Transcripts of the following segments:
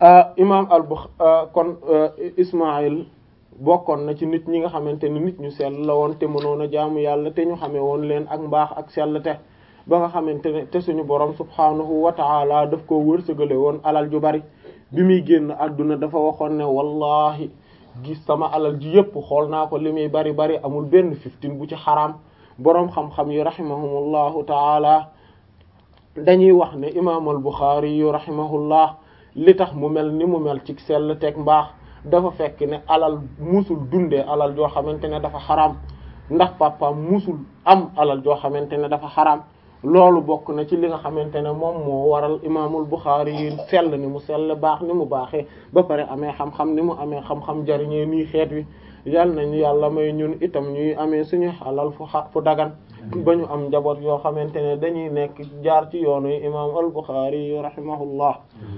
imam al Bukh kon Ismaïl bokkoon na ci nit ñi nga xamante ni nit ñu sell la woon te mënoon a jaamu yàlla te ñu xamee woon leen ak mbaax ak sell te ba nga xamante ne te suñu borom subhaanahu wa ta'ala daf koo wërsëgale woon alal ju bari bi muy génn àdduna dafa waxoon ne wallahi gis sama alal ji yépp xool naa ko li muy bari bari amul benn fiftin bu ci xaraam boroom xam-xam yi rahimahumullahu ta'ala dañuy wax ne imaam al Bukhari yu rahimahullah li tax mu mel ni mu mel ci sell teg mbaax dafa fekk ne alal musul dundee alal joo xamante ne dafa xaraam ndax papaam musul am alal joo xamante ne dafa xaraam loolu bokk na ci li nga xamante ne moom moo waral imaamul Bukhari yi sell ni mu sell baax ni mu baaxee ba pare amee xam-xam ni mu amee xam-xam jariñee nii xeet wi yal nañu yàlla may ñun itam ñuy amee suñu alal fu xa fu dagan ba ñu am njaboot yoo xamante ne dañuy nekk jaar ci yoonu imaam al Bukhari yi rahimahullah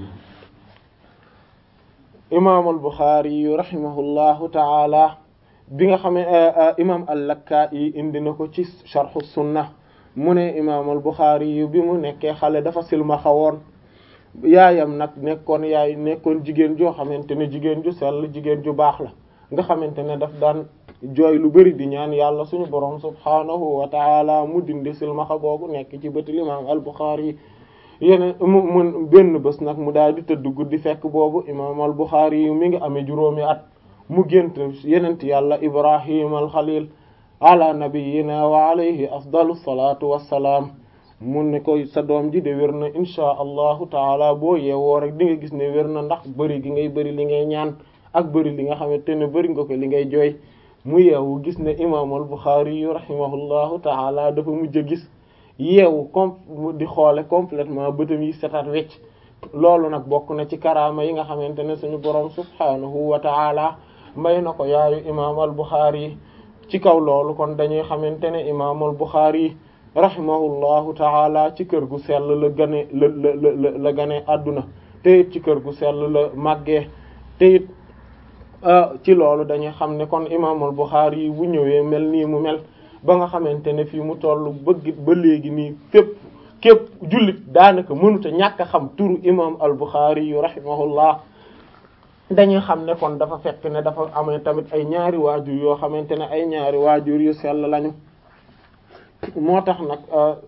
imaam al Bukhari yu rahimahullahu taala bi nga xamee imaam al-Lakka'i indi na ko ci sharh sunna mu ne imaam al Bukhari yu bi mu nekkee xale dafa silmaxa woon yaayam nag nekkoon yaay nekkoon jigéen joo xamante ne jigéen ju sell jigéen ju baax la nga xamante ne daf daan jooy lu bari di ñaan yàlla suñu borom subhaanahu wa taala mu dindi silmaxa googu nekk ci bëti imaam al Bukhari yeneen mu mun benn bés nag mu daal di tëdd guddi fekk boobu imaam al Bukhari yi mi ngi amee juróomi at mu gént yenent yàlla Ibrahim al Khalil ala nabiyyina wa alayhi afdalu salatu wassalaam mun ne koy sa doom ji de wér na inchaa allahu taala boo yeewoo rek di nga gis ne wér na ndax bëri gi ngay bëri li ngay ñaan ak bëri li nga xamante ne bëri nga ko li ngay jooy mu yeewu gis ne imaam al Bukhari yu rahimahullahu taala dafa mujj a gis yeewu com di xoole complètement bëtam yi setat wecc loolu nag bokk na ci karaama yi nga xamante ne suñu borom subhaanahu wa taala may na ko yaayu imaam al Bukhari yi ci kaw loolu kon dañuy xamante ne imaam al Bukhari yi rahimahullahu taala ci kër gu sell la gane la la la la gane àdduna te it ci kër gu sell la màggee te it ci loolu dañuy xam ne kon imaam al Bukhari yi bu ñëwee mel nii mu mel ba nga xamante ne fii mu toll bëgg ba léegi nii fépp képp jullit daanaka mënuta ñàkk a xam turu imam al Bukhari yu rahimahullah dañuy xam ne kon dafa fekk ne dafa amee tamit ay ñaari waajur yoo xamante ne ay ñaari waajur yu sell lañu moo tax nag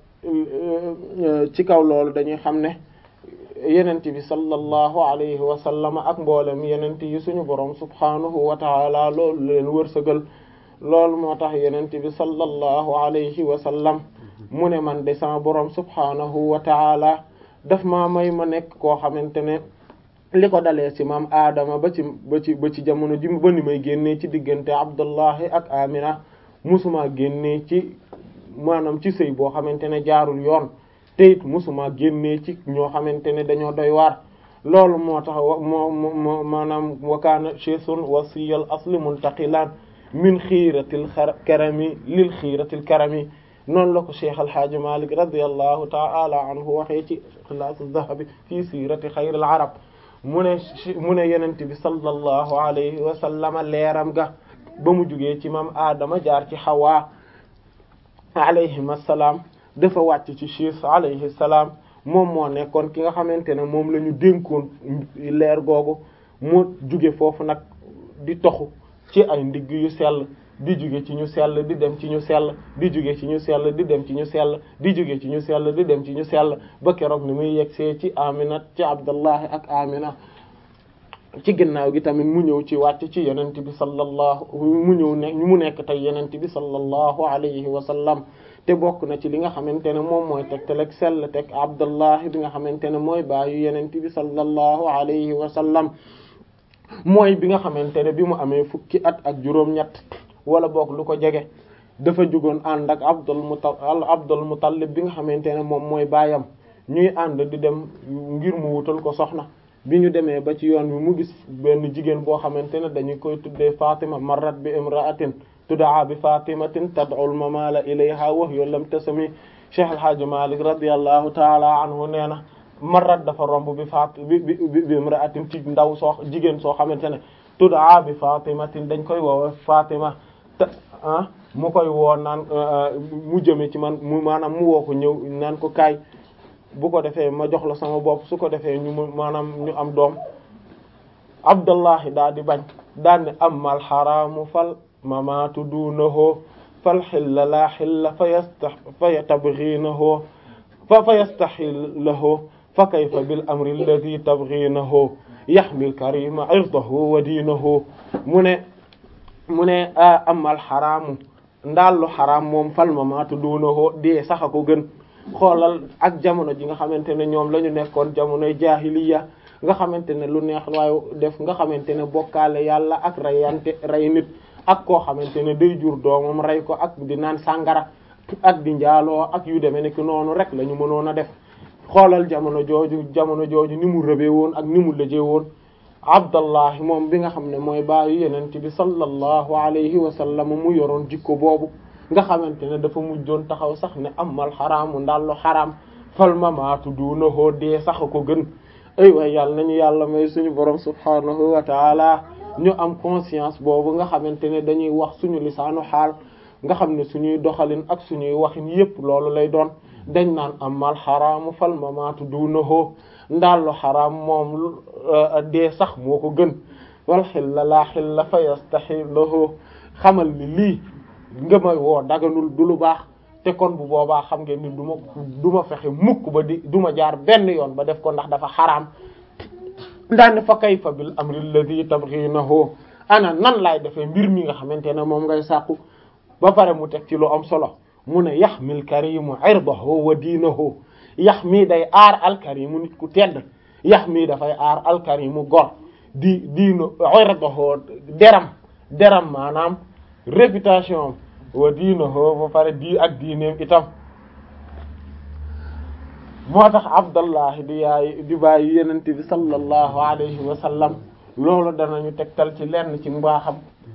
ci kaw loolu dañuy xam ne yenent bi sallallahu alayhi wa sallam ak mboolem yenent yi suñu borom subhanahu wa taala loolu leen wërsëgal loolu moo tax yenent bi sallallahu alayhi wa sallam mu ne man de sama borom subhanahu wa taala daf maa may ma nekk koo xamante ne li ko dalee ci maam aadama ba ci ba ci ba ci jamono ji ba ni may génnee ci diggante abdullahi ak amina musuma génnee ci maanaam ci sëy boo xamante ne jaarul yoon te it musuma génnee ci ñoo xamante ne dañoo doy waar loolu moo tax moo moo maanaam wakaana chesun wasiyal asli muntaqilan min xiiratil karami lil xiiratil karami noonu la ko cheikh alhaaji malik radiallahu taala anhu waxee ci xilaas zahabi fii siirati xayril arab mu ne mu ne yenente bi sallallahu alayhi wa sallama leeram ga ba mu jugee ci mam aadama jaar ci xawaa alayhim assalaam dafa wàcc ci chiis alayhi salaam moom moo nekkoon ki nga xamante ne moom la ñu dénkoon leer googu mu juge foofu nag di toxu ci ay ndigg yu sell di juge ci ñu sell di dem ci ñu sell di juge ci ñu sell di dem ci ñu sell di juge ci ñu sell di dem ci ñu sell ba keroog ni muy yegsee ci Amina ci Abdullahi ak Amina ci ginnaaw gi tamit mu ñëw ci wàcc ci yenent bi sallallahu mu ñëw ne mu nekk tey yenent bi sallallahu alayhi wa sallam te bokk na ci li nga xamante ne moom mooy tegtal ak sell teg Abdullahi bi nga xamante ne mooy baayu yenent bi sallallahu alayhi wa sallam mooy bi nga xamante ne bi mu amee fukki at ak juróom-ñett wala boog lu ko jege dafa jugoon ànd ak Abdul Muttalib Abdul Muttalib bi nga xamante ne moom mooy baayam ñuy ànd di dem ngir mu wutal ko soxna bi ñu demee ba ci yoon bi mu gis benn jigéen boo xamante ne dañu koy tuddee Fatima marrat bi imra'atin tud'a bi Fatimatin tad'ul mamala ilayha wa hiya lam tasmi Cheikh El Hadj Malick radiyallahu ta'ala anhu nee na marrat dafa romb bi Fat bi bi bi imra'atin ci ndaw soo jigéen soo xamante ne tud'a bi Fatimatin dañ koy woowe Fatima te ah mu koy woo naan mu jëme ci man mu maanaam mu woo ko ñëw naan ko kaay bu ko defee ma jox la sama bopp su ko defee ñu maanaam ñu am doom abdullahi daa di bañ daan ne amal xaraamu fal mamaatu duunahu fal xilla laa xilla fa yasta fa tabghinahu fa fa yastaxillahu fa kayfa bil amri alladi tabghinahu yaxmil karima irdahu wa diinahu mu ne mu ne amal xaraamu ndaallu xaraam moom fal mamaatu duunahu dee sax a ko gën xoolal ak jamono ji nga xamante ne ñoom la ñu nekkoon jamonoy jaahiliya nga xamante ne lu neex waaye def nga xamante ne bokkaale yàlla ak rayante rey nit ak koo xamante ne day jur doomam rey ko ak di naan sàngara ak di njaaloo ak yu demee ne ki noonu rek la ñu mënoon a def xoolal jamono jooju jamono jooju ni mu rëbee woon ak ni mu lëjee woon abdallahi moom bi nga xam ne mooy baayu yenent bi sallallahu alayhi wa sallam mu yoroon jikko boobu nga xamante ne dafa mujjoon taxaw sax ne amal xaraamu ndallu xaraam fal mamaatu duunahoo dee sax ko gën ay waay yàlla nañu yàlla may suñu borom subhaanahu wa taala ñu am conscience boobu nga xamante ne dañuy wax suñu lisaanu xaal nga xam ne suñuy doxalin ak suñuy waxin yépp loolu lay doon dañ naan amal xaraamu fal mamaatu duunahoo ndallu xaraam moom dee sax moo ko gën wal xilla laa xilla fa yastaxillahu xamal ni lii nga may woo daganul du lu baax te kon bu boobaa xam ngeen ni du ma du ma fexe mukk ba di du ma jaar benn yoon ba def ko ndax dafa xaraam ndaane fa kayfa bil amri alladhi tabghinahu ana nan laay defee mbir mi nga xamante ne moom ngay sàkku ba pare mu teg ci lu am solo mu ne yaxmil karimu irdahu wa diinahu yax mii day aar alkarimu nit ku tedd yax mii dafay aar alkarimu gor di diino irdahu deram deram maanaam réputation wa diinahu ba pare di ak diineem itam moo tax abdallahi di yaay di bàyyi yenente bi sallallahu alayhi wa sallam loolu danañu tegtal ci lenn ci mbaaxam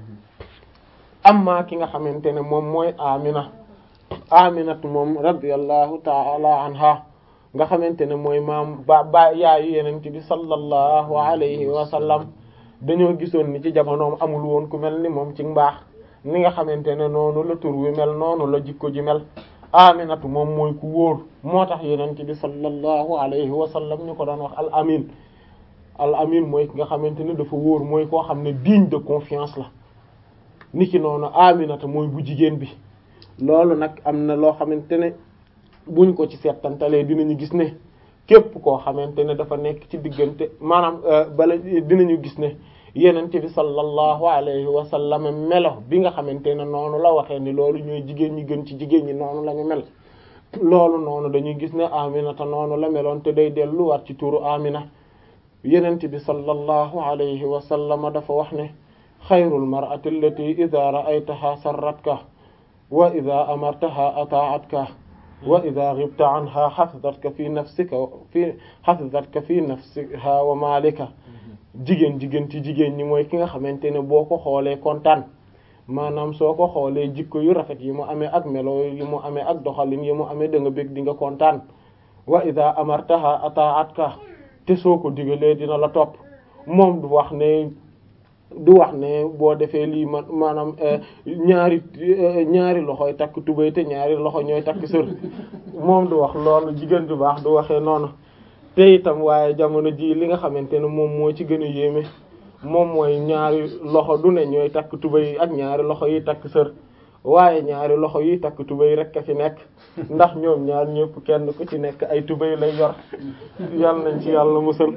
amma ki nga xamante ne moom mooy amina aminatu moom radiyallahu ta'ala anha nga xamante ne mooy maam ba ba yaayu yenente bi sallallahu alayhi wa sallam dañoo gisoon ni ci jamonoom amul woon ku mel ni moom ci mbaax ni nga xamante ne noonu la tur wi mel noonu la jikko ji mel aminatu moom mooy ku wóor moo tax yenente bi sallallahu alayhi wa sallam ñu ko doon wax al amin al amin mooy ki nga xamante ne dafa wóor mooy koo xam ne digne de confiance la niki noonu aminata mooy bu jigéen bi loolu nag am na loo xamante ne buñ ko ci seetantalee dinañu gis ne képp koo xamante ne dafa nekk ci diggante maanaam bala dinañu gis ne yenente bi sallallahu alayhi wa sallam melo bi nga xamante ne noonu la waxee ni loolu ñooy jigéen ñi gën ci jigéen ñi noonu la ñu mel loolu noonu dañuy gis ne aminata noonu la meloon te day delluwaat ci turu amina yenente bi sallallahu alayhi wa sallam dafa wax ne xayrul mar'ati allati idha ra'aytaha sarratka wa idha amartaha ata'atka wa idha ghibta anha hafizatka fi nafsika fi hafizatka fi nafsiha wa malika jigéen jigéen ci jigéen ñi mooy ki nga xamante ne boo ko xoolee kontaan maanaam soo ko xoolee jikko yu rafet yi mu amee ak melo yi mu amee ak doxalin yi mu amee da nga bëgg di nga kontaan wa idha amartaha ata'atka te soo ko digalee dina la topp moom du wax ne du wax ne boo defee lii man maanaam ñaari ñaari loxoy takk tubéy te ñaari loxo ñooy takk sër moom du wax loolu jigéen du baax du waxee noonu te itam waaye jamono ji li nga xamante ne moom moo ci gën a yéeme moom mooy ñaari loxo du ne ñooy takk tubéy ak ñaari loxo yi takk sër waaye ñaari loxo yi takk tubéy rek a fi nekk ndax ñoom ñaar ñëpp kenn ku ci nekk ay tubéy lay yor yal nañ ci yàlla musal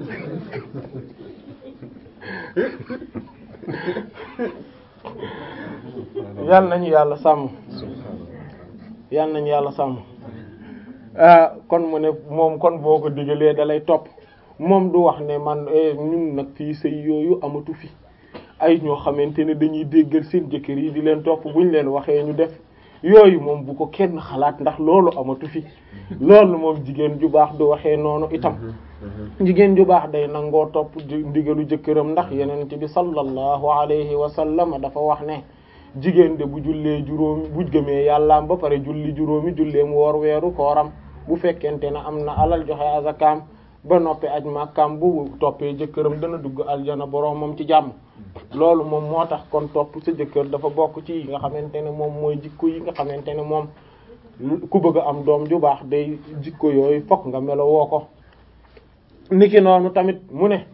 yal nañu yàlla sàmm yal nañu yàlla sàmm kon mu ne moom kon boo ko digalee da lay topp moom du wax ne man ñun nag fii sëy yooyu amatu fi ay ñoo xamante ne dañuy déggal seen jëkkër yi di leen topp buñ leen waxee ñu def yooyu moom bu ko kenn xalaat ndax loolu amatu fi loolu moom jigéen ju baax du waxee noonu itam jigéen ju baax day nangoo topp ndigalu jëkkëram ndax yeneen bi sallallahu alayhi wa sallam dafa wax ne jigéen de bu jullee juróomi bu gëmee yàllaam ba pare julli juróomi julleem woor weeru kooram bu fekkente ne am na alal joxe azakaam ba noppi aj màkkaam bu toppee jëkkëram dana dugg aljana boroomam ci jàmm loolu moom moo tax kon topp sa jëkkër dafa bokk ci yi nga xamante ne moom mooy jikko yi nga xamante ne moom ku bëgg a am doom ju baax day jikko yooyu fokk nga melo woo ko niki noonu tamit mu ne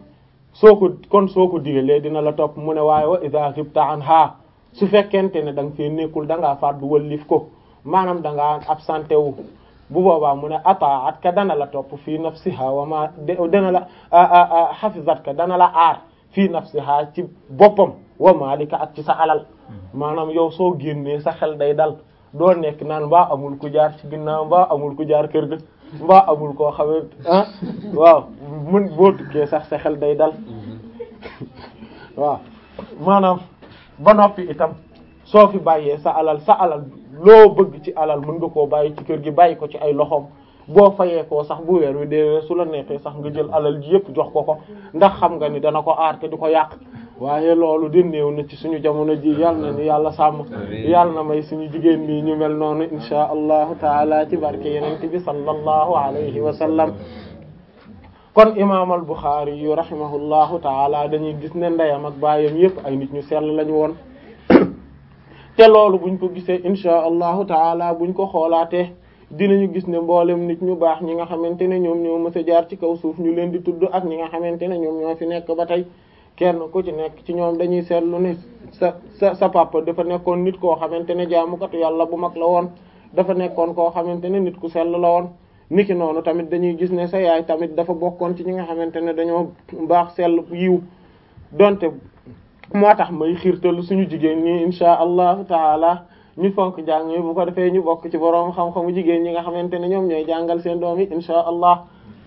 soo ko kon soo ko digalee dina la topp mu ne waaye wa idha ghibta anha su fekkente ne da nga fee nekkul da ngaa fàddu wallif ko maanaam da ngaa absenté wu bu boobaa mu ne ataat ka dana la topp fii nafsiha wa ma dana la hafizat ka dana la aar fii nafsiha ci boppam wa malika ak ci sa alal maanaam yow soo génnee sa xel day dal doo nekk naan mbaa amul ku jaar ci ginnaaw mbaa amul ku jaar kër ga mbaa amul koo xamee ah waaw mun boo tukkee sax sa xel day dal waaw maanaam ba noppi itam soo fi bàyyee sa alal sa alal loo bëgg ci alal mën nga koo bàyyi ci kër gi bàyyi ko ci ay loxoom boo fayee koo sax bu weer wi dee su la neexee sax nga jël alal ji yëpp jox ko ko ndax xam nga ni dana ko aar te du ko yàq waaye loolu di néew na ci suñu jamono ji yal na ni yàlla sàmm yàlla na may suñu jigéen nii ñu mel noonu insha allahu taala ci barke yenente bi sallallahu alayhi wa sallam kon imam al Bukhari yu rahimahullahu taala dañuy gis ne ndeyam ak baayam yëpp ay nit ñu sell lañu woon te loolu buñ ko gisee insha allahu taala buñ ko xoolaatee dinañu gis ne mboolem nit ñu baax ñi nga xamante ne ñoom ñoo mës a jaar ci kaw suuf ñu leen di tudd ak ñi nga xamante ne ñoom ñoo fi nekk ba tey kenn ku ci nekk ci ñoom dañuy seetlu ne sa sa sa papa dafa nekkoon nit koo xamante ne jaamukatu yàlla bu mag la woon dafa nekkoon koo xamante ne nit ku sell la woon niki noonu tamit dañuy gis ne sa yaay tamit dafa bokkoon ci ñi nga xamante ne dañoo baax sell yiw donte moo tax may xiirtalu suñu jigéen ñi insha allahu taala ñu fonk njàng mi bu ko defee ñu bokk ci boroom xam-xamu jigéen ñi nga xamante ne ñoom ñooy jàngal seen doom yi insha allah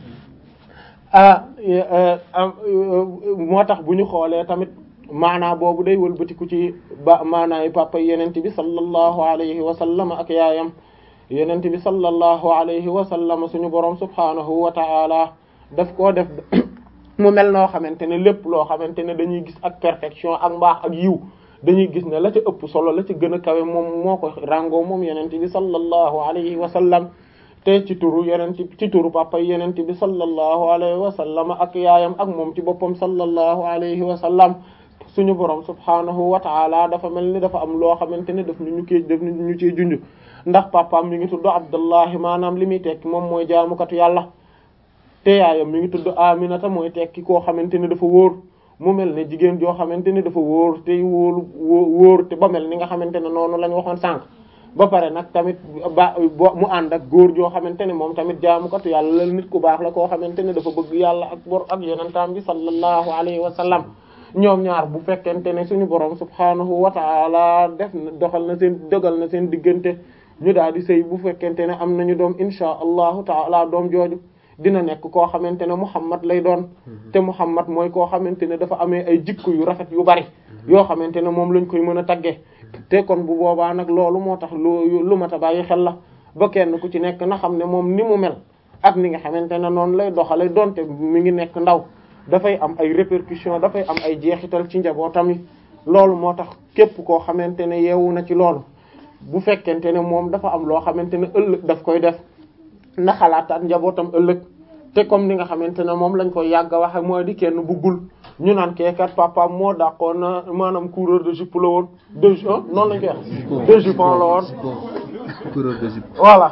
moo tax bu ñu xoolee tamit maanaa boobu day wëlbatiku ci ba maanaay papa yenente bi sallallahu alayhi wa sallam ak yaayam yenente bi sallallahu alayhi wa sallam suñu boroom subhanahu wa ta'ala daf koo def mu mel noo xamante ne lépp loo xamante ne dañuy gis ak perfection ak mbaax ak yiw dañuy gis ne la ca ëpp solo la ca gën a kawe moom moo ko rango moom yenente bi sallallahu alayhi wa sallam te ci turu yenente ci turu papa yenente bi sallallahu alayhi wa sallam ak yaayam ak moom ci boppam sallallahu alayhi wa sallam suñu borom subhanahu wa ta'ala dafa mel ni dafa am loo xamante ne daf ñu ñu kii daf ñu cee junj ndax papaam mi ngi tudd Abdullahi maanaam li muy tekki moom mooy jaamukatu yàlla te yaayam mi ngi tudd Aminata mooy tekki koo xamante ne dafa wóor mu mel ne jigéen joo xamante ne dafa wóor te wóolu wóor te ba mel ni nga xamante ne noonu lañ waxoon sànq ba pare nag tamit ba mu ànd ak góor joo xamante ne moom tamit jaamukatu yàlla la nit ku baax la koo xamante ne dafa bëgg yàlla ak bor ak yonentam bi sallallahu alayhi wa sallam ñoom ñaar bu fekkente ne suñu borom subhanahu wa ta'ala def na doxal na seen dogal na seen diggante ñu daal di sëy bu fekkente ne am nañu doom insha allahu ta'ala doom jooju dina nekk koo xamante ne Muhammad lay doon te Muhammad mooy koo xamante ne dafa amee ay jikko yu rafet yu bari yoo xamante ne moom lañ koy mën a tagge te kon bu boobaa nag loolu moo tax lu lu mat a bàyyi xel la ba kenn ku ci nekk na xam ne moom ni mu mel ak ni nga xamante ne noonu lay doxale donte mi ngi nekk ndaw dafay am ay répercussions dafay am ay jeexital ci njabootam yi loolu moo tax képp koo xamante ne yeewu na ci loolu bu fekkente ne moom dafa am loo xamante ne ëllëg daf koy def na xalaataat njabootam ëllëg te comme ni nga xamante ne moom lañ koy yàgg a waxe mooy di kenn buggul ñu naan keekat papa moo dàqoon na maanaam coureur de jupe la woon de noonu lañ koy wax de jupon la woon coureur de jupe voilà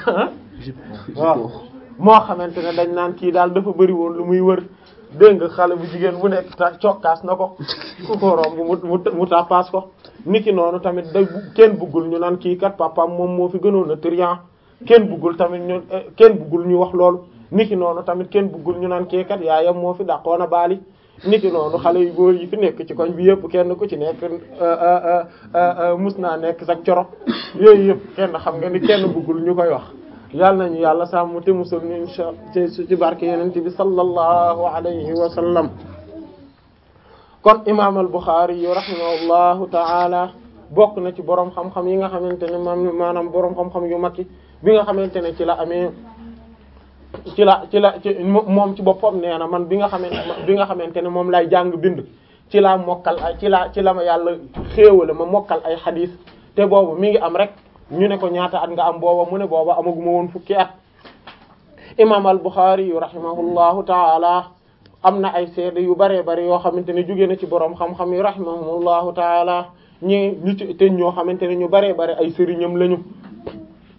waaw moo xamante ne dañ naan kii daal dafa bëri woon lu muy wër dégg nga xale bu jigéen bu nekk ta cokkaas na ko ku ko romb mu mu tàppaas ko niki noonu tamit day kenn buggul ñu naan kii kat papaam moom moo fi gënoon a trian kenn buggul tamit ñu kenn buggul ñu wax loolu niki noonu tamit kenn buggul ñu naan kii kat yaayam moo fi dàqoon a baali niki noonu xale yu góor yi fi nekk ci koñ bi yëpp kenn ku ci nekk mus naa nekk sax coro yooyu yëpp kenn xam nga ni kenn buggul ñu koy wax yàlla nañu yàlla sàmm te musal ñu insha ci ci barke yenente bi sallallahu alayhi wa sallam kon imam al Bukhari yu rahimahullahu ta'ala bokk na ci borom xam-xam yi nga xamante ne maam maanaam borom xam-xam yu mag yi bi nga xamante ne ci la amee ci la ci la ci moom ci boppam nee na man bi nga xamante bi nga xamante ne moom lay jàng bind ci laa mokkal ay ci la ci la ma yàlla xéewale ma mokkal ay xadiis te boobu mi ngi am rek ñu ne ko ñaata at nga am booba mu ne booba amaguma woon fukki at imam al Bukhari yu rahimahullahu taala am na ay seede yu baree bari yoo xamante ne jóge na ci borom xam-xam yu rahimahullahu taala ñi ñu ci te ñoo xamante ne ñu baree bari ay sëriñam lañu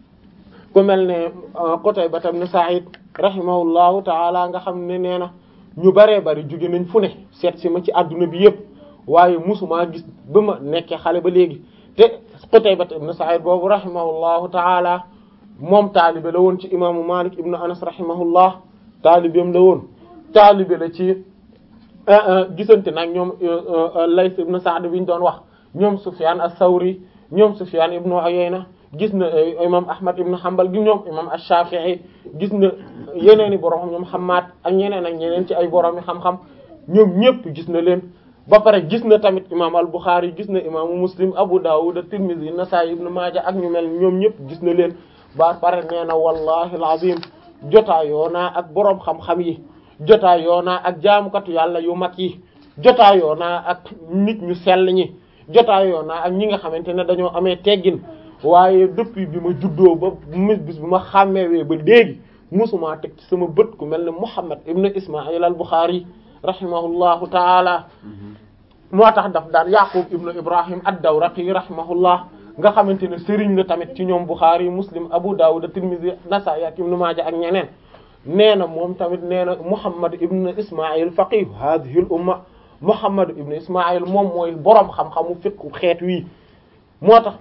ku mel ne Qutayba ibn Sa'id rahimahullahu taala nga xam ne nee na ñu baree bari jóge nañ fu ne seet si ma ci adduna bi yépp waaye musumaa gis ba ma nekkee xale ba léegi te Qutayba ibn Sa'id boobu rahimahullahu taala moom taalibe la woon ci imaamu Malik ibn Anas rahimahullah taalibeem la woon taalibe la ci gisante nag ñoom Layth ibn Sa'd bi ñu doon wax ñoom Sufyan as-Sawri ñoom Sufyan ibn Uyayna gis na imam Ahmad ibn Hanbal gi ñoom imam ash-Shafi'i gis na yeneen i borom ñoom Hammad ak ñeneen ak ñeneen ci ay borom yi xam-xam ñoom ñëpp gis na leen ba pare gis na tamit imam al-Bukhari gis na imaamu Muslim Abu Dawud at-Tirmidhi Nasa'i ibn Majah ak ñu mel ñoom ñëpp gis na leen ba pare nee na wallahi al-azim jotaayoo naa ak borom xam-xam yi jotaayoo naa ak jaamukatu yàlla yu mag yi jotaayoo naa ak nit ñu sell ñi jotaayoo naa ak ñi nga xamante ne dañoo amee teggin waaye depuis bi ma juddoo ba mis bis bi ma xàmmewee ba léegi musuma teg ci sama bët ku mel ne Muhammad ibn Ismail al-Bukhari rahimahullahu taala moo tax daf daan Yaqub ibn Ibrahim ad-Dawraqi rahimahullah nga xamante ne sëriñ la tamit ci ñoom Bukhari Muslim Abu Dawud Tirmidhi Nasa'i ak Ibn Majah ak ñeneen nee na moom tamit nee na Muhammad ibn Ismail faqih hadhihi al-umma Muhammad ibn Ismail moom mooy boroom xam-xamu fiqhu xeet wi moo tax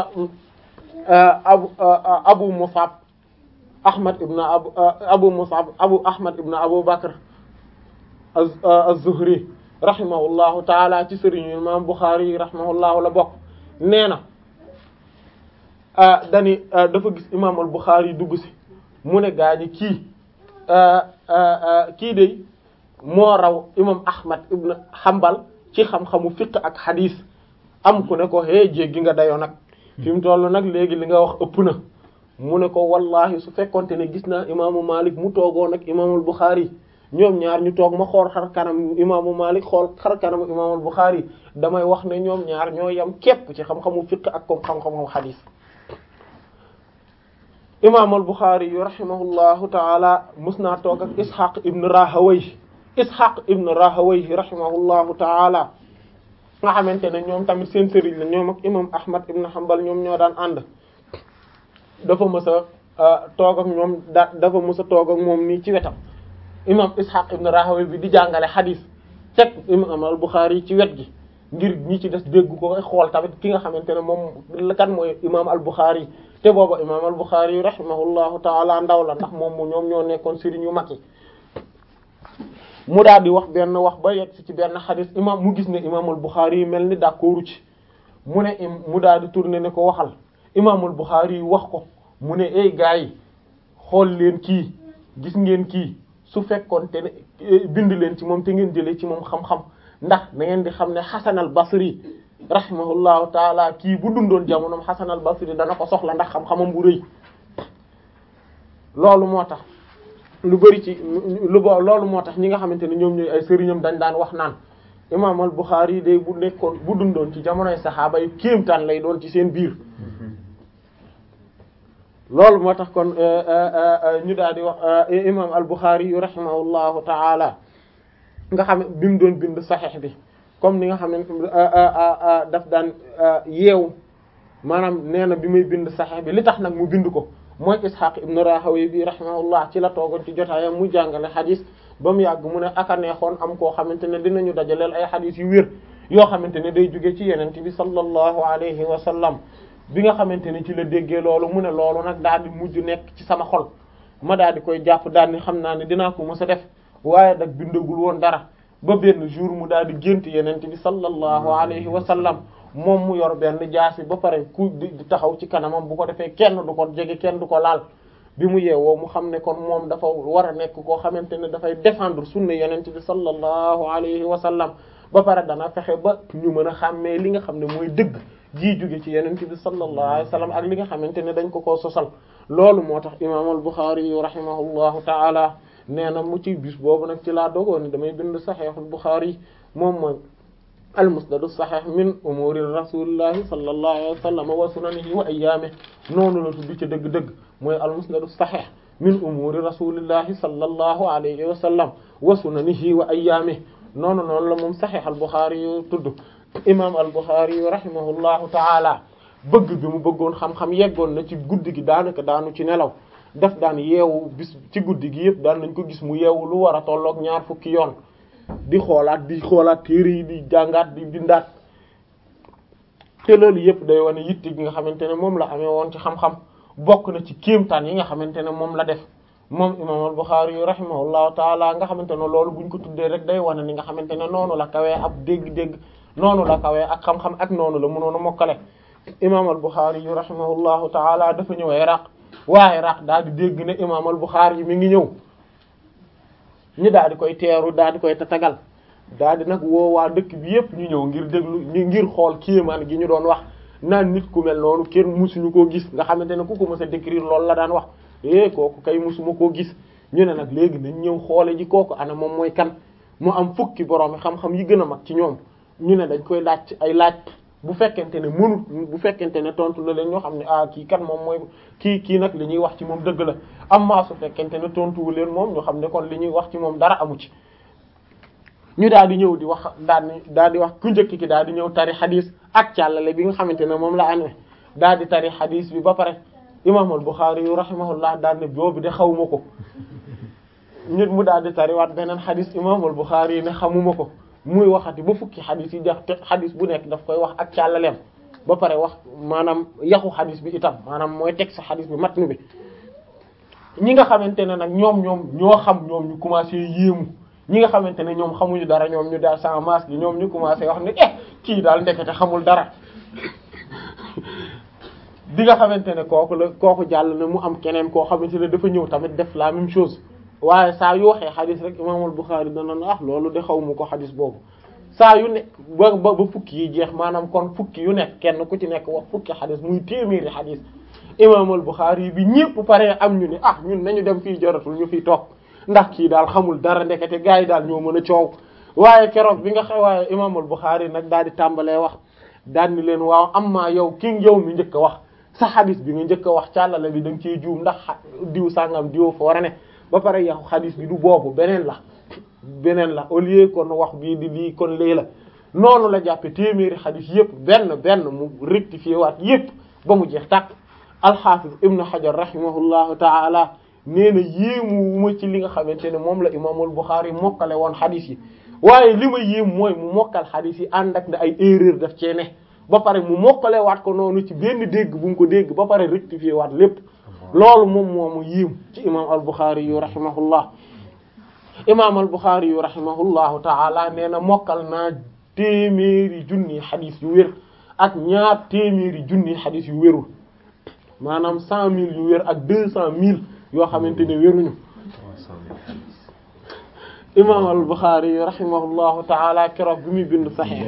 abu abu Musab Ahmad ibn abu abu Musab abu Ahmad ibn Abu Bakr az-Zuhri rahimahullahu taala ci sëriñu imam Bukhari rahimahullahu la bokk nee na dani dafa gis imam al-Bukhari dugg si mu ne gaañi kii kii de moo raw imam Ahmad ibn Hanbal ci xam-xamu fiqh ak hadith am ku ne ko hee jéggi nga dayoo nag fi mu toll nag léegi li nga wax ëpp na mu ne ko wallahi su fekkonte ne gis naa imaamu Malik mu toogoon ak imaamul Bukhari ñoom ñaar ñu toog ma xool xar kanam imaamu Malik xool xar kanam imaamul Bukhari damay wax ne ñoom ñaar ñoo yem képp ci xam-xamu fiqh ak comme xam-xamu hadith imaamul Bukhari yu rahimahullahu taala mus naa toog ak Ishaq ibn Rahawayh Ishaq ibn Rahawayh rahimahullahu taala nga xamante ne ñoom tamit seen sëriñ la ñoom ak imam Ahmad ibn Hanbal ñoom ñoo daan ànd dafa mës a toog ak ñoom da dafa mës a toog ak moom nii ci wetam imam Ishaq ibn Rahawayh bi di jàngale xadiis teg imam al-Bukhari ci wet gi ngir ñi ci des dégg ko xool tamit ki nga xamante ne moom kan mooy imam al-Bukhari te booba imam al-Bukhari rahimahullahu taala ndaw la ndax moom mu ñoom ñoo nekkoon sëriñ yu mag yi mu daal di wax benn wax ba yegg ci benn xadis imam mu gis ne imaamul Bukhari yi mel ni d'accordu ci mu ne mu daal di tourner ne ko waxal imaamul Bukhari yi wax ko mu ne ay gars yi xool leen kii gis ngeen kii su fekkoon te ne bind leen ci moom te ngeen jëlee ci moom xam-xam ndax da ngeen di xam ne Hasan al Basri rahimahullahu taala kii bu dundoon jamonoom Hasan al Basri dana ko soxla ndax xam-xamam bu rëy loolu moo tax. lu bari ci lu bo loolu moo tax ñi nga xamante ne ñoom ñooy ay sëriñam dañ daan wax naan imaam al Bukhari day bu nekkoon bu dundoon ci jamonoy saxaaba yi kéemtaan lay doon ci seen biir loolu moo tax kon ñu daal di wax imaam al Bukhari yu rahimahullahu taala nga xam bi mu doon bind saxiix bi comme ni nga xam ne daf daan yeew maanaam nee na bi muy bind saxiix bi li tax nag mu bind ko mooy Ishaq ibn Rahawayh bi rahimahullah ci la toogoon ci jotaayam mu jàngale xadis ba mu yàgg mu ne aka neexoon am koo xamante ne dinañu dajaleel ay xadis yu wér yoo xamante ne day jóge ci yenente bi sallallahu alayhi wa sallam bi nga xamante ne ci la déggee loolu mu ne loolu nag daal di mujj nekk ci sama xol ma daal di koy jàpp daal ni xam naa ne dinaa ko mës a def waaye nag bindagul woon dara ba benn jour mu daal di gént yenente bi sallallahu alayhi wa sallam moom mu yor benn jaasi ba pare ku di taxaw ci kanamam bu ko defee kenn du ko jege kenn du ko laal bi mu yeewoo mu xam ne kon moom dafa war a nekk koo xamante ne dafay défendre sunna yonent bi sallallahu alayhi wa sallam ba pare dana fexe ba ñu mën a xàmmee li nga xam ne mooy dëgg jii jóge ci yonent bi sallallahu alayhi wa sallam ak li nga xamante ne dañ ko koo sosal loolu moo tax imaam al-Bukhari yu rahimahullahu taala nee na mu ci bis boobu nag ci laa dogoon ni damay bind Sahihul Bukhari moom mooy almusnadu saxeex min umuri rasulillahi sallallahu alayhi wa sallam wa sunanihi wa ayyaamihi noonu la tudd ci dëgg-dëgg mooy almusnadu saxeex min umuri rasulillahi sallallahu alayhi wa sallam wa sunanihi wa ayyaamihi noonu noonu la moom saxeex al-Bukhari yu tudd imaam al-Bukhari yu rahimahullahu taala bëgg bi mu bëggoon xam-xam yeggoon na ci guddi gi daanaka daanu ci nelaw daf daan yeewu bis ci guddi gi yëpp daan nañ ko gis mu yeewu lu war a tolloog ñaar fukki yoon di xoolaat di xoolaat téere yi di jàngaat di bindaat te loolu yëpp day wane yitte gi nga xamante ne moom la amee woon ci xam-xam bokk na ci kéemtaan yi nga xamante ne moom la def moom imam al-Bukhari yu rahimahullahu taala nga xamante ne loolu buñ ko tuddee rek day wane ni nga xamante ne noonu la kawee ab dégg-dégg noonu la kawee ak xam-xam ak noonu la mënoon a mokkale imam al-Bukhari yu rahimahullahu taala dafa ñëw Iraq waa Iraq daal di dégg ne imam al-Bukhari yi mi ngi ñëw ñu daal di koy teeru daal di koy tatagal daal di nag woo waa dëkk bi yépp ñu ñëw ngir déglu ngir xool kéemaan gi ñu doon wax naan nit ku mel noonu kenn musuñu koo gis nga xamante ne ku ko mës a décrire loolu la daan wax eh kooku kay musuma koo gis ñu ne nag léegi nañ ñëw xoole ji kooku ana moom mooy kan mu am fukki borom xam-xam yi gën a mag ci ñoom ñu ne dañ koy laaj ay laaj bu fekkente ne mënut bu fekkente ne tontu la leen ñoo xam ne ah kii kan moom mooy kii kii nag li ñuy wax ci moom dëgg la am maa su fekkente ne tontuwu leen moom ñoo xam ne kon li ñuy wax ci moom dara amu ci ñu daal di ñëw di wax daal di daal di wax ku njëkk ki daal di ñëw tari xadis ak càllale bi nga xamante ne moom la amee daal di tari xadis bi ba pare imam al-Bukhari yu rahimahullah daal ne boobu de xawuma ko nit mu daal di tariwaat beneen xadis imam al-Bukhari yi ne xamuma ko muy waxati ba fukki xadis yi jax te xadis bu nekk daf koy wax ak càllaleem ba pare wax maanaam yaxu xadis bi itam maanaam mooy teg sa xadis bi matnu bi ñi nga xamante ne nag ñoom ñoom ñoo xam ñoom ñu commencé yéemu ñi nga xamante ne ñoom xamuñu dara ñoom ñu daal sans masque yi ñoom ñu commencé wax ne eh kii daal ndekete xamul dara bi nga xamante ne kooku la kooku jàll na mu am keneen koo xamante ne dafa ñëw tamit def la même chose waaye saa yu waxee xadis rek imaamul Buxaari dana ah loolu de xaw ma ko xadis boobu saa yu nekk ba ba ba fukki yi jeex maanaam kon fukki yu nekk kenn ku ci nekk wax fukki xadis muy téeméeri xadis imaamul Buxaari bi ñépp pare am ñu ne ah ñun nañu dem fii joratul ñu fiy toog ndax kii daal xamul dara ndekete gars yi daal ñoo mën a coow waaye keroog bi nga xam waaye imaamul Buxaari nag daal di tàmbalee wax daal ni leen waaw amma yow ki yow mi njëkk a wax sa xadis bi nga njëkk a wax càllale bi da nga ciy juum ndax diw sàngam diw fa war a ne ba pare yow xadis bi du boobu beneen la beneen la au lieu kon wax bii di lii kon lii la noonu la jàppe téeméeri xadis yépp benn benn mu rectifié waat yépp ba mu jeex tàkk alxaafis ibnu xajar rahimahullahu taala nee na yéemu ma ci li nga xamante ne moom la imaamul Buxaari mokkale woon xadis yi waaye li ma yéem mooy mu mokkal xadis yi ànd ak ne ay erreur daf cee ne ba pare mu mokkale waat ko noonu ci benn dégg bu mu ko dégg ba pare rectifié waat lépp loolu moom moomu yéem ci imaam al Buxaari yu rahimahullah imaam al Buxaari yu rahimahullahu taala nee na mokkal naa téeméeri junni xadis yu wér ak ñaar téeméeri junni xadis yu wérul maanaam cent mille yu wér ak deux cent mille yoo xamante ne wéruñu imam al Bukhari rahimahullahu taala keroog bi muy bind saxiix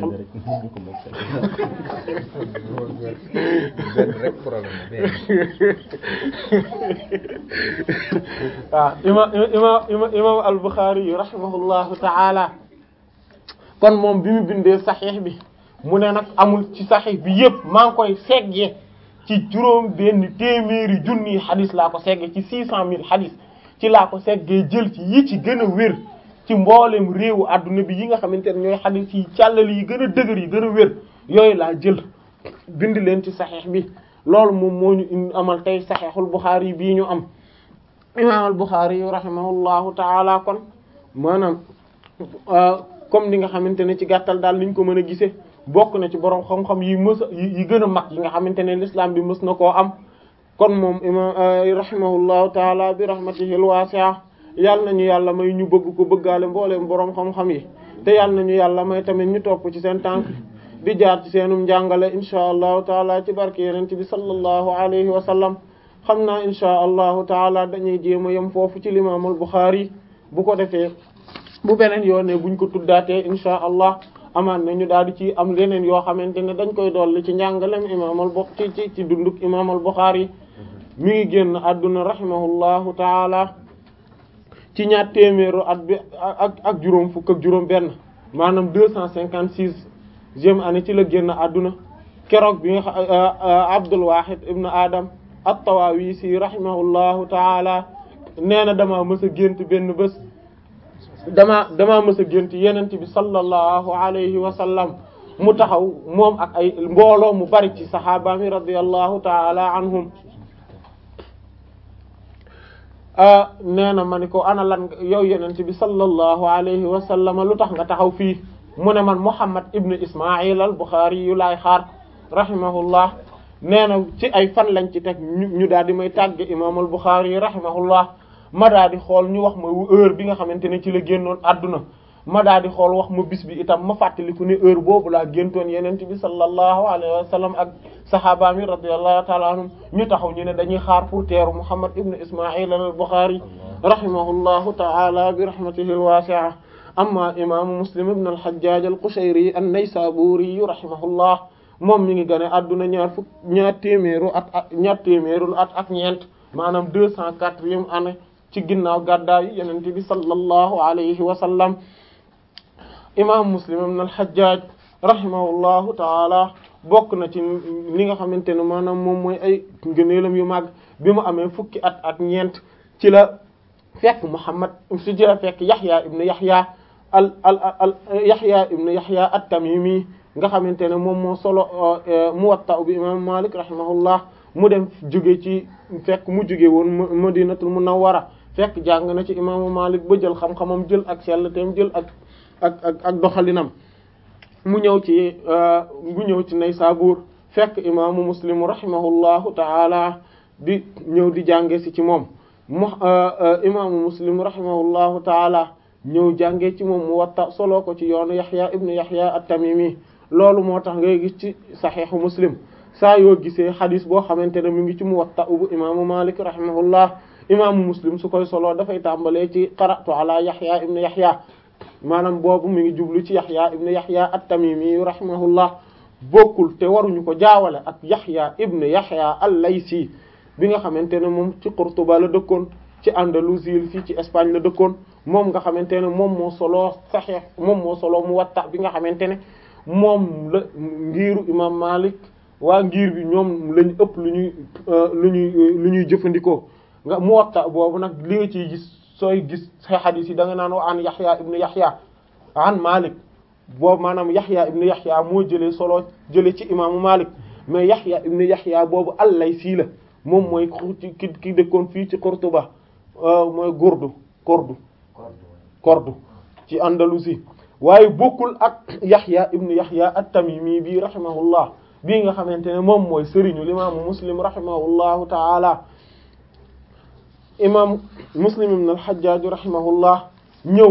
waaw imam imam imam al Bukhari rahimahullahu taala kon moom bi mu bindee saxiix bi mu ne nag amul ci saxiix bi yépp maa ngi koy seggee ci juróom benn téeméeri junni xadis laa ko seggee ci six cent mille xadis ci laa ko seggee jël ci yi ci gën a wér ci mboolem réewu adduna bi yi nga xamante ne ñooy xadis yi càllal yi gën a dëgër yi gën a wér yooyu laa jël bind leen ci saxiix bi loolu moom moo ñu amal tey saxiixul Buxaari bii ñu am imaam al Buxaari yu rahimahullahu taala kon maanaam comme ni nga xamante ne ci gàttal daal niñ ko mën a gisee bokk na ci borom xam-xam yi mës yi gën a mag yi nga xamante ne l'islam bi mës na koo am kon moom imaam rahimahullahu taala bi rahmatihi al-wasi'a yàlla nañu yàlla may ñu bëgg ko bëggaale mbooleem boroom xam-xam yi te yàlla nañu yàlla may tamit ñu topp ci seen tànk di jaar ci seenum njàngale insha allahu taala ci barke yeneen bi sallallahu alayhi wa sallam xam naa insha allahu taala dañuy jéem a yem foofu ci limaamul Buxaari bu ko defee bu beneen yoon ne buñ ko tuddaatee insha allah amaan na ñu daal di ci am leneen yoo xamante ne dañ koy dolli ci njàngalem imaamal bu ci ci ci dunduk imaamal Buxaari mi ngi génn àdduna rahimahullahu taala ci ñaar téeméeru at bi ak ak juróom fukk ak juróom benn maanaam deux cent cinquante sixième année ci la génn àdduna keroog bi nga Abdul Wahid ibn Adam at-Tawawisi rahimahullahu taala nee na damaa mës a gént benn bés damaa damaa mës a gént yenent bi sallallahu alayhi wa sallam mu taxaw moom ak ay mbooloo mu bari ci saxaaba mi radiyallahu taala anhum nee na ma ni ko ana lan yow yenent bi sallallahu alayhi wa sallam lu tax nga taxaw fii mu ne man Muhammad ibnu Ismail al Bukhari yu laay xaar rahimahullah nee na ci ay fan lañ ci teg ñu daal di may tàgge imam al Bukhari rahimahullah ma daal di xool ñu wax ma heure bi nga xamante ne ci la génnoon adduna ma daal di xool wax ma bis bi itam ma fàttaliku ne heure boobu laa géntoon yenent bi sallallahu alayhi wa sallam ak sahaaba mi radiyallahu ta'ala anhum ñu taxaw ñu ne dañuy xaar pour teeru Muhammad ibnu Ismail al Bukhari rahimahullahu ta'ala bi rahmatihi al wasi'a amma imaamu Muslim ibn al Hajjaj al Qushayri an-Naysaburi rahimahullah moom mi ngi gane adduna ñaar fukk ñaar téeméeru at ak ñaar téeméeru at ak ñeent maanaam deux cent quatrième année ci ginnaaw gàddaayu yonent bi sallallahu alayhi wa sallam imam Muslim ibn al-Hajjaj rahimahullahu taala bokk na ci li nga xamante ne maanaam moom mooy ay ngëneelam yu màgg bi mu amee fukki at ak ñeent ci la fekk Muhammad si ci la fekk Yahya ibn Yahya al al al Yahya ibn Yahya at-Tamimi nga xamante ne moom moo solo Muwatta bi imam Malik rahimahullah mu dem jóge ci fekk mu jóge woon Madinatul Munawwara fekk jàng na ci imaamu Malik ba jël xam-xamam jël ak sell teem jël ak ak ak ak doxalinam mu ñëw ci mu ñëw ci Naysabur fekk imaamu Muslim rahimahullahu ta'ala di ñëw di jànge si ci moom mu imaamu Muslim rahimahullahu ta'ala ñëw jànge ci moom Muwatta solo ko ci yoonu Yahya ibn Yahya at-Tamimi loolu moo tax ngay gis ci saxiixu Muslim saa yoo gisee xadis boo xamante ne mu ngi ci Muwatta bu imaamu Malik rahimahullah imaamu Muslim su koy solo dafay tàmbalee ci qara'tu ala Yahya ibn Yahya maanaam boobu mi ngi jublu ci Yahya ibn Yahya at-Tamimi rahimahullah bokkul te waruñu ko jaawale ak Yahya ibn Yahya al-Laysi bi nga xamante ne moom ci Qurtuba la dëkkoon ci Andalousie fii ci Espagne la dëkkoon moom nga xamante ne moom moo solo Sahih moom moo solo Muwatta bi nga xamante ne moom la ngiiru imam Malik waa ngir bi ñoom lañ ëpp lu ñuy lu ñuy lu ñuy jëfandikoo nga Muwatta boobu nag li nga ciy gis sooy gis say xadis yi da nga naan wa an Yahya ibn Yahya an Malik boobu maanaam Yahya ibn Yahya moo jëlee solo jëlee ci imaamu Malik mais Yahya ibn Yahya boobu al-Laysi la moom mooy ki ki dëkkoon fii ci Qurtuba mooy Cordoue Cordoue Cordoue ci Andalousie waaye bokkul ak Yahya ibn Yahya at-Tamimi bi rahimahullah bii nga xamante ne moom mooy sëriñu imaamu Muslim rahimahullahu ta'ala imam Muslim ibn al-Hajjaj rahimahullah ñëw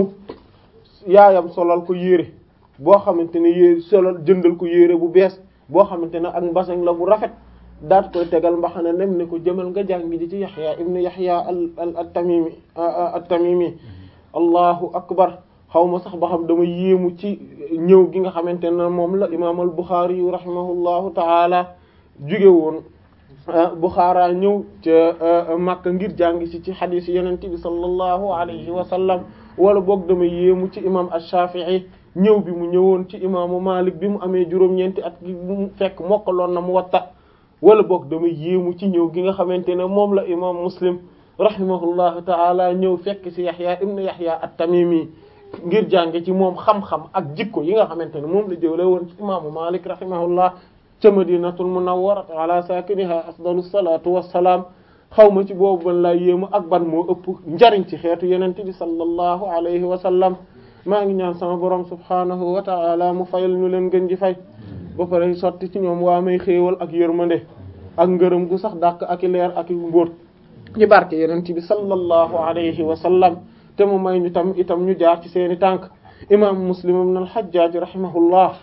yaayam solal ko yére boo xamante ne yére solal jëndal ko yére bu bees boo xamante ne ak mbasañ la bu rafet daat koy tegal mbaxana nem ne ko jëmal nga jàngi ji ci Yahya ibn Yahya al at-Tamimi at-Tamimi allahu akbar xaw ma sax ba xam dama yéemu ci ñëw gi nga xamante ne moom la imaam al Bukhari yu rahimahullahu taala jóge woon Bukhara ñëw ca Makka ngir jàng si ci xadiis Yonent bi sallallahu alayhi wa sallam wala boog dama yéemu ci imaam ash-Shafi'i ñëw bi mu ñëwoon ci imaamu Malik bi mu amee juróom-ñeenti at gi mu fekk mokkaloon na Muwatta wala boog dama yéemu ci ñëw gi nga xamante ne moom la imaam Muslim rahimahullahu taala ñëw fekk ci Yahya ibn Yahya at-Tamimi ngir jànge ci moom xam-xam ak jikko yi nga xamante ne moom la jëlee woon ci imaamu Malik rahimahullah ca Madinatul Munawwara ala sakiniha afdalu salatu wassalaam xaw ma ci boobu ban laa yéemu ak ban moo ëpp njariñ ci xeetu yenente bi sallallahu alayhi wa sallam maa ngi ñaan sama borom subhanahu wa ta'ala mu fayal ñu leen gën ji fay ba pare sotti ci ñoom waa may xéewal ak yërmande ak ngërëm gu sax dàq ak i leer ak i mbóot ci barke yenente bi sallallahu alayhi wa sallam te mu may ñu tam itam ñu jaar ci seeni tànk imam Muslim ibn al-Hajjaj rahimahullah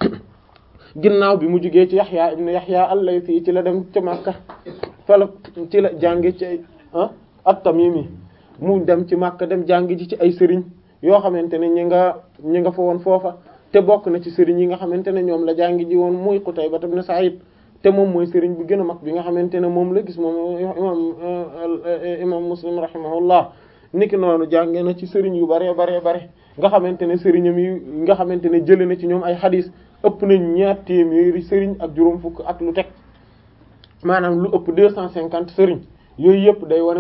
ginnaaw bi mu jugee ci Yahya ibn Yahya al-Laythi ci la dem ca Makka fala ci la jàngi ci ah at-Tamimi mu dem ci Makka dem jàngi ji ci ay sëriñ yoo xamante ne ñi nga ñi nga fa woon foofa te bokk na ci sëriñ yi nga xamante ne ñoom la jàngi ji woon muy Qutayba ibn Sa'id te moom mooy sëriñ bu gën a mag bi nga xamante ne moom la gis moom imam imam Muslim rahimahullah niki noonu jàngee na ci sëriñ yu bare bare bare nga xamante ne sëriñam yi nga xamante ne jëlee na ci ñoom ay xadis ëpp nañ ñaar téeméeri sëriñ ak juróom fukk ak lu teg maanaam lu ëpp deux cent cinquante sëriñ yooyu yëpp day wane